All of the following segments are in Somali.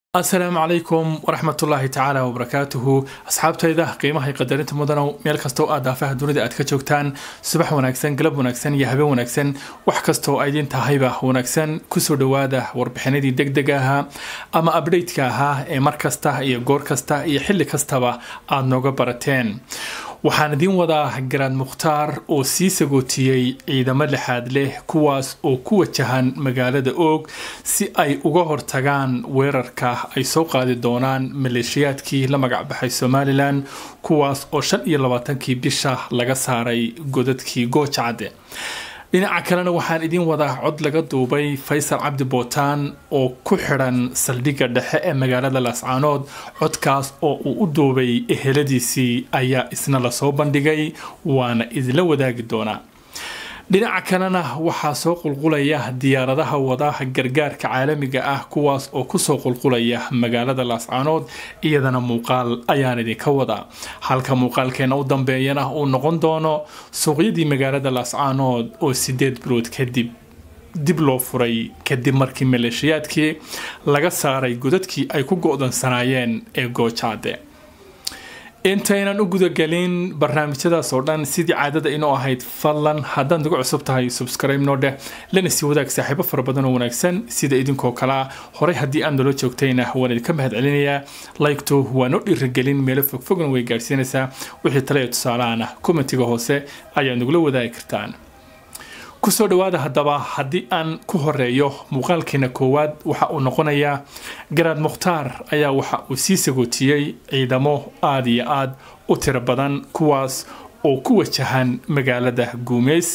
asalaamu calaykum waraxmatullaahi tacaala wabarakaatuhu asxaabtayda qiimaha qadarinta mudanow meel kastoo aad daafaha dunida aad ka joogtaan subax wanaagsan galab wanaagsan iyo habeen wanaagsan wax kastoo aydin tahayba wanaagsan kusoo dhowaada warbixinadii deg deg ahaa ama abdhateka ahaa ee mar kasta iyo goor kasta iyo xilli kastaba aada nooga barateen waxaan idiin wadaa garaad mukhtaar oo sii sagootiyey ciidamo lixaad leh kuwaas oo ku wajahan magaalada oog si ay uga hortagaan weerarka ay soo qaadi doonaan maleeshiyaadkii la magacbaxay somalilan kuwaas oo shan iyo labaatankii bisha laga saaray godadkii goojacadde dhinaca kalena waxaan idiin wadaa cod laga duubay faysal cabdi bootaan oo ku xidhan saldhigga dhexe ee magaalada laascaanood codkaas oo uu u duubay eheladiisii ayaa isna lasoo bandhigay waana idinla wadaagi doonaa dhinaca kalena waxaa soo qulqulaya diyaaradaha wada gargaarka caalamiga ah kuwaas oo kusoo qulqulaya magaalada laascaanood iyadana muuqaal ayaan idinka wadaa halka muuqaalkeena u dambeeyana uu noqon doono suuqyadii magaalada laascaanood oo sideed bilood kadib dib loo furay kadib markii maleeshiyaadkii laga saaray godadkii ay ku go-dansanaayeen ee goojaade intaynan u gudagelin barnaamijyadaas oo dhan sidii caadada inoo ahayd fadlan haddaad nagu cusub tahay subscribe noo dheh lana sii wadaag saaxiibo fara badan oo wanaagsan sida idinkoo kale ah horey haddii aad nala joogtayna waan idinka mahad celinayaa laygto waa noo dhiirigelin meelo fogfogna way gaadhsiinaysaa wixii tale ee tusaalahan ah kommentiga hoose ayaad nagula wadaagi kartaan kusoo dhawaada haddaba haddii aan ku horeeyo muuqaalkeena koowaad waxa uu noqonayaa garaad mukhtaar ayaa waxa uu sii sagootiyey ciidamo aada iyo aada u tiro badan kuwaas oo ku wajahan magaalada guumeys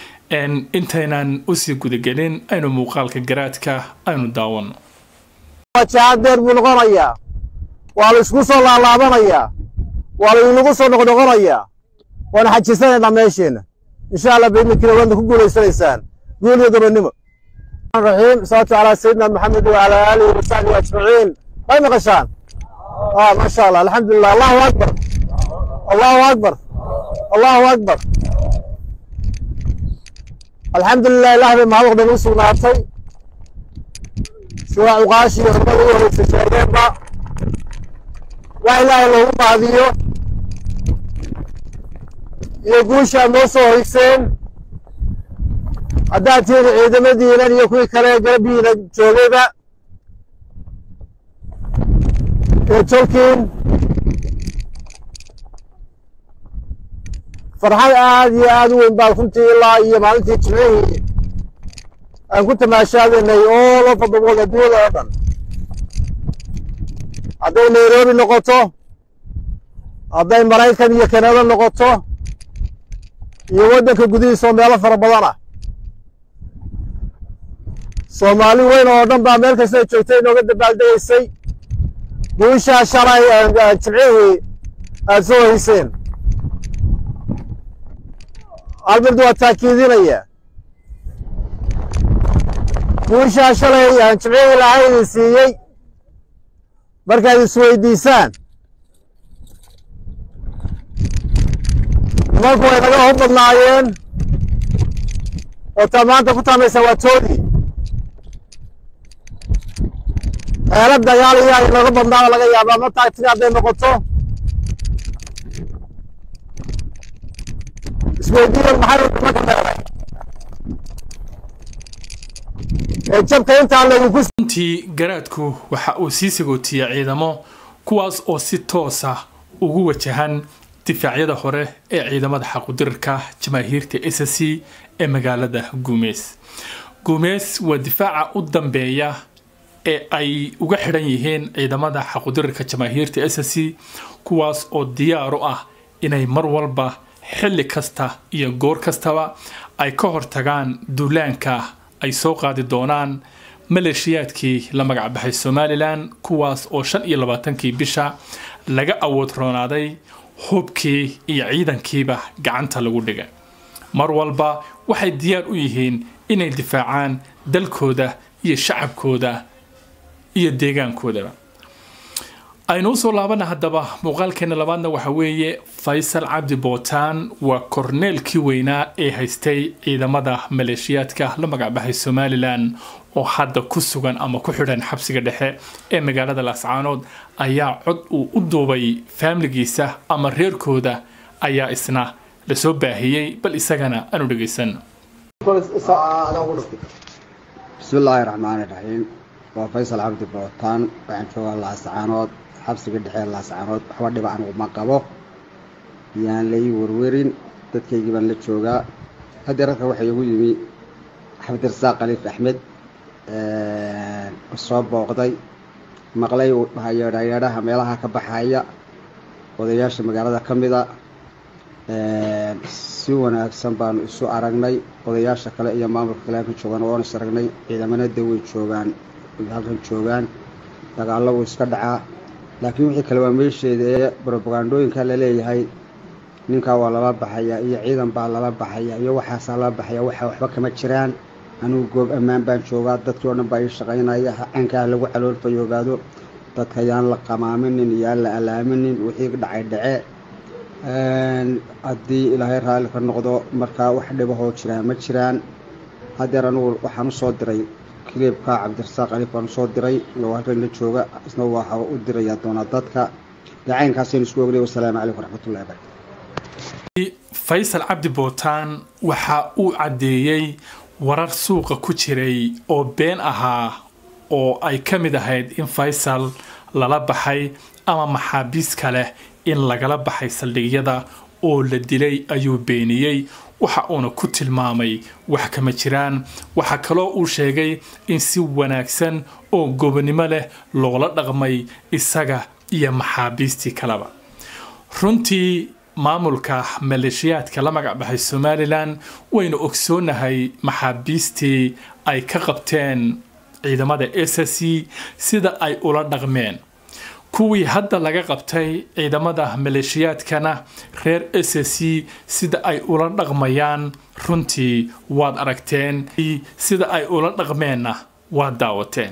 intaynan usii gudagelin aynu muuqaalka garaadka aynu daawano jaadeer buu noqonayaa waa la isku soo laalaabanayaa waa la inagu soo noqnoqonayaa waana xajisanaynaa meesheenna insha allah baidninkina waadna ku guulaysanaysaan guul iyo gobonnimo raxiim salaatu calaa sayidina maxamed wacalaa aalihi wasaxbihi ajmaciin way maqashaan ah maasha allah alxamdulilah allahu akbar allahu akbar allahu akbar alxamdulilah ilaah bay mahad waqdan u sugnaatay sida cuqaashii hormada u horeysa sheegeenba wax ilaahay loogu mahadiyo iyo guushaad noo soo higseen haddaad tihiin ciidamadiinan iyo kuwii kale garabihiina joogayba iyo tolkiin farxad aad iyo aad u weyn baan runtii ilaa iyo maalintii jimcihii aan ku tamaashaadanay oo loo fadabooda adduunyada oo dhan hadday nairobi noqoto hadday maraykan iyo kanada noqoto iyo waddanka gudihiisa oo meelo fara badan ah soomaali weyn oo dhan baa meel kasta joogtay inooga dabaaldegaysay guushaa shalay jimcihii aad soo hayseen almirdu waa taakiidinaya guushaa shalay jimcihii ilaahay idin siiyey markaad isweydiisaan nimanku way naga hor badnaayeen oo taa maanta ku taamaysa waa toodii xeelo dagaal iyo ay naga badnaaba laga yaabaa ma taagtiga hadday noqoto isweydiiyan maxay nimanka meelay ee jabka intaa laydinku runtii garaadku waxa uu sii sagootiyey ciidamo kuwaas oo si toosa ugu wajahan difaacyada hore ee ciidamada xaqudirarka jamaahiirta s c ee magaalada guumeys guumeys waa difaaca u dambeeya ee ay uga xidhan yihiin ciidamada xaqudirarka jamaahiirta s c kuwaas oo diyaar u ah inay mar walba xilli kasta iyo goor kastaba ay ka hortagaan duulaanka ay soo qaadi doonaan maleeshiyaadkii la magacbaxay somalilan kuwaas oo shan iyo labaatankii bisha laga awood roonaaday hubkii iyo ciidankiiba gacanta lagu dhigay mar walba waxay diyaar u yihiin inay difaacaan dalkooda iyo shacabkooda iyo deegaankoodaba aynu usoo laabana haddaba muuqaalkeena labaadna waxa weeye faysal cabdi bootaan waa korneelkii weynaa ee haystay ciidamada maleeshiyaadka la magacbaxay somalilan oo hadda ku sugan ama ku xidhan xabsiga dhexe ee magaalada laascaanood ayaa cod uu u duubay faamiligiisa ama reerkooda ayaa isna lasoo baahiyey bal isagana aanu dhegaysan bismillaahi raxmaani raxiim waa faysal cabdi bootaan waxaan joogaa laascaanood xabsiga dhexe laascaanood waxba dhiba anugu ma qabo yaan lai werwerin dadkaygii baan la joogaa haddii rarka waxaa igu yimi xabdirasaaq khaliif axmed soo booqday maqlay yeedhayeedhaha meelaha ka baxaya odayaasha magaalada ka mida si wanaagsan baanu isu aragnay odayaasha kale iyo maamulka kale halkan joogaan waanu is aragnay ciidamanada way joogaan halkan joogaan dagaallo wuu iska dhacaa laakiin wixii kale waa meesheeda ee brobagandooyinka laleeyahay ninkaa waa lala baxaya iyo ciidan baa lala baxaya iyo waxaasaa lala baxaya waxa waxba kama jiraan anigu goob ammaan baan joogaa dadkii o dhan baa ii shaqaynaya caynkaa lagu caloolfayoogaado dadka yaan la qamaaminin yaan la alaaminin wixii dhacay dhace haddii ilaahay raalli ka noqdo markaa wax dhibahoo jiraan ma jiraan haddeer anigu waxaan usoo diray kiliibka cabdirasaaq alif baan usoo diray oo halkan la jooga isna waxa u dirayaa doonaa dadka dacaynkaasaynu isku ognay wasalaamu calaykum waraxmatullahi barakatu faysal cabdi bootaan waxa uu caddeeyey warar suuqa ku jiray oo been ahaa oo ay ka mid ahayd in faysal lala baxay ama maxaabiis kale in lagala baxay saldhigyada oo la dilay ayuu beeniyey waxa uuna ku tilmaamay wax kama jiraan waxaa kaloo uu sheegay in si wanaagsan oo gobonimo leh loola dhaqmay isaga iyo maxaabiistii kaleba runtii maamulka maleeshiyaadka la magac baxay somalilan waynu ogsoonahay maxaabiistii ay ka qabteen ciidamada s c sida ay ula dhaqmeen kuwii hadda laga qabtay ciidamada maleeshiyaadkana reer s c sida ay ula dhaqmayaan runtii waad aragteen sida ay ula dhaqmeenna waad daawateen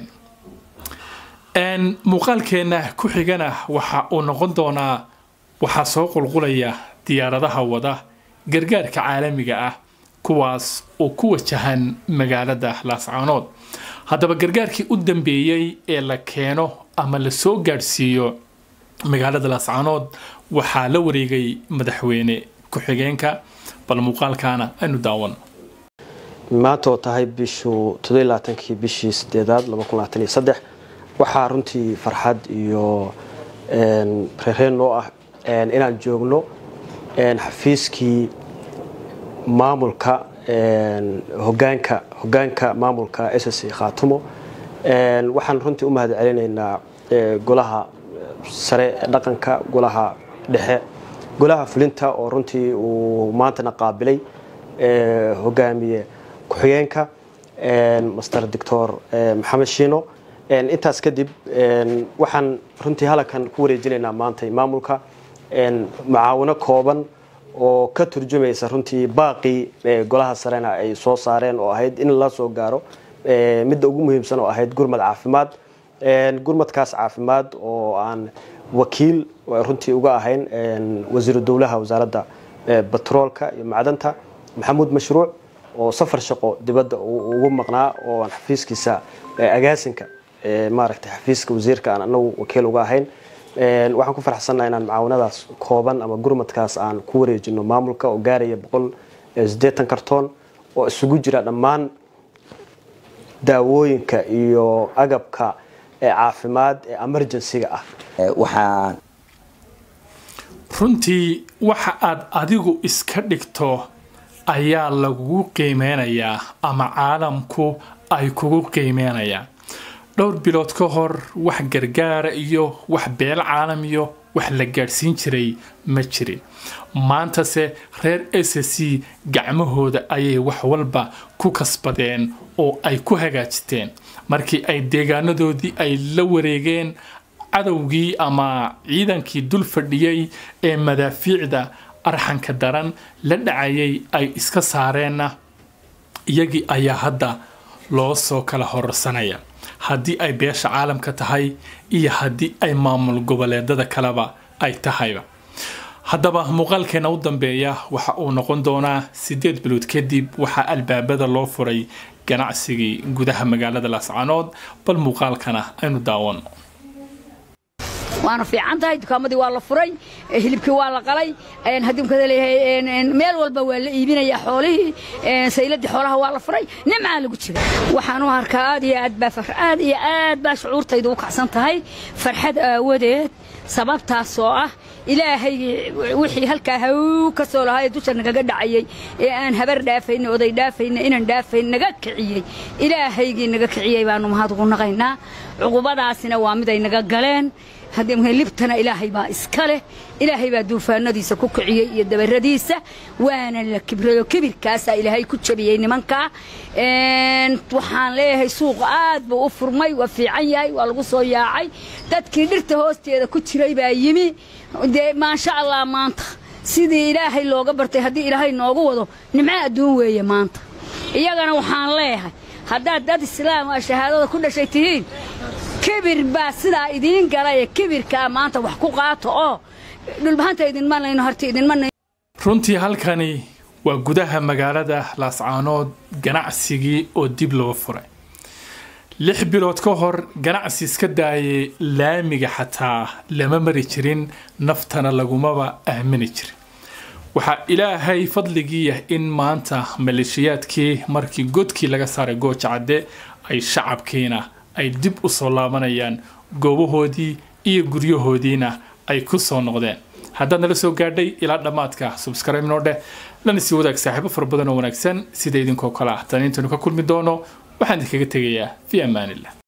muuqaalkeenna ku xigana waxa uu noqon doonaa waxaa soo qulqulaya diyaaradaha wada gargaarka caalamiga ah kuwaas oo ku wajahan magaalada laascaanood haddaba gargaarkii u dambeeyey ee la keeno ama la soo gaadhsiiyo magaalada laascaanood waxaa la wareegay madaxweyne ku-xigeenka bal muuqaalkaana aynu daawan maanta oo tahay bishu todobaatankii bishii sideedaad waxaa runtii farxad iyo reereen noo ah inaan joogno xafiiskii maamulka hogaanka hogaanka maamulka ss khaatumo waxaan runtii u mahad celinaynaa golaha sare ee dhaqanka golaha dhexe golaha fulinta oo runtii uu maantana qaabilay hogaamiye ku-xigeenka master doctor maxamed shiino intaas kadib waxaan runtii halankan ku wareejinaynaa maanta maamulka mucaawino kooban oo ka turjumaysa runtii baaqii golaha sarena ay soo saareen oo ahayd in la soo gaaro midda ugu muhiimsan oo ahayd gurmad caafimaad gurmadkaas caafimaad oo aan wakiil runtii uga ahayn wasiiru dowlaha wasaaradda batroolka iyo macdanta maxamuud mashruuc oo safar shaqo dibadda ugu maqnaa oo aan xafiiskiisa agaasinka maaragtay xafiiska wasiirka aan anagu wakiil uga ahayn waxaan ku faraxsannaha inaan mucaawinadaas kooban ama gurmadkaas aan ku wareejino maamulka oo gaaraya boqol sideetan kartoon oo isugu jira dhammaan daawooyinka iyo agabka caafimaad ee emergencyga ah waxaan runtii waxa aad adigu iska dhigto ayaa lagugu qiimeynayaa ama caalamku ay kugu qiimeynayaan dhowr bilood ka hor wax gargaara iyo wax beel caalamiyo wax la gaadhsiin jiray ma jirin maantase reer s c gacmahooda ayay wax walba ku kasbadeen oo ay ku hagaajisteen markii ay deegaanadoodii ay la wareegeen cadowgii ama ciidankii dul fadhiyey ee madaafiicda arxanka daran la dhacayay ay iska saareenna iyagii ayaa hadda loo soo kala horarsanaya haddii ay beesha caalamka tahay iyo haddii ay maamul goboleedada kaleba ay tahayba haddaba muuqaalkeena u dambeeya waxa uu noqon doonaa sideed bilood kadib waxaa albaabada loo furay ganacsigii gudaha magaalada laascaanood bal muuqaalkana aynu daawano waana fiican tahay dukaamadii waa la furay hilibkii waa la qalay haddii leeyahay meel walba waa la iibinayaa xoolihii sayladii xoolaha waa la furay nimcaa lagu jira waxaan u arkaa aad iyo aad baa aad iyo aad baa shucuurtaydu u kacsan tahay farxad aawadeed sababtaas oo ah ilaahay wixii halkaa haw ka soo lahaa ee dusha nagaga dhacayay ee aan habar dhaafayna oday dhaafayna inaan dhaafayn naga kiciyey ilaahaygii naga kiciyey baanu mahad ugu naqaynaa cuqubadaasina waa mid ay naga galeen haddii libtana ilaahay baa iska leh ilaahay baa duufaanadiisa ku kiciyey iyo dabaradiisa waana la kibrayo kibirkaasaa ilaahay ku jabiyey nimankaa waxaan leeyahay suuqa aad buu u furmay waa fiican yahay waa lagu soo yaacay dadkii dhirta hoosteeda ku jiray baa yimi dee maasha allah maanta sidii ilaahay looga bartay haddii ilaahay noogu wado nimco adduun weeye maanta iyagana waxaan leeyahay haddaad dad islaam a shahaadada ku dhashay tihiin kibir baa sidaa idiin galay kibirkaa maanta wax ku qaato oo dhulbahanta idinma layno horta idinma runtii halkani waa gudaha magaalada laascaanood ganacsigii oo dib loo furay lix bilood ka hor ganacsi iska daayay laamiga xataa lama mari jirin naftana lagumaba aamini jirin waxaa ilaahay fadligiiya in maanta maleeshiyaadkii markii godkii laga saaray gooja cadde ay shacabkiina ay dib u soo laabanayaan goobahoodii iyo guryahoodiina ay ku soo noqdeen haddaad nala soo gaadhay ilaa dhammaadka subscribe noo dheh lana sii wadaag saaxiibo fara badan oo wanaagsan sida idinkoo kale ah taniintanu ka kulmi doono waxaan idinkaga tegayaa fi amaanillah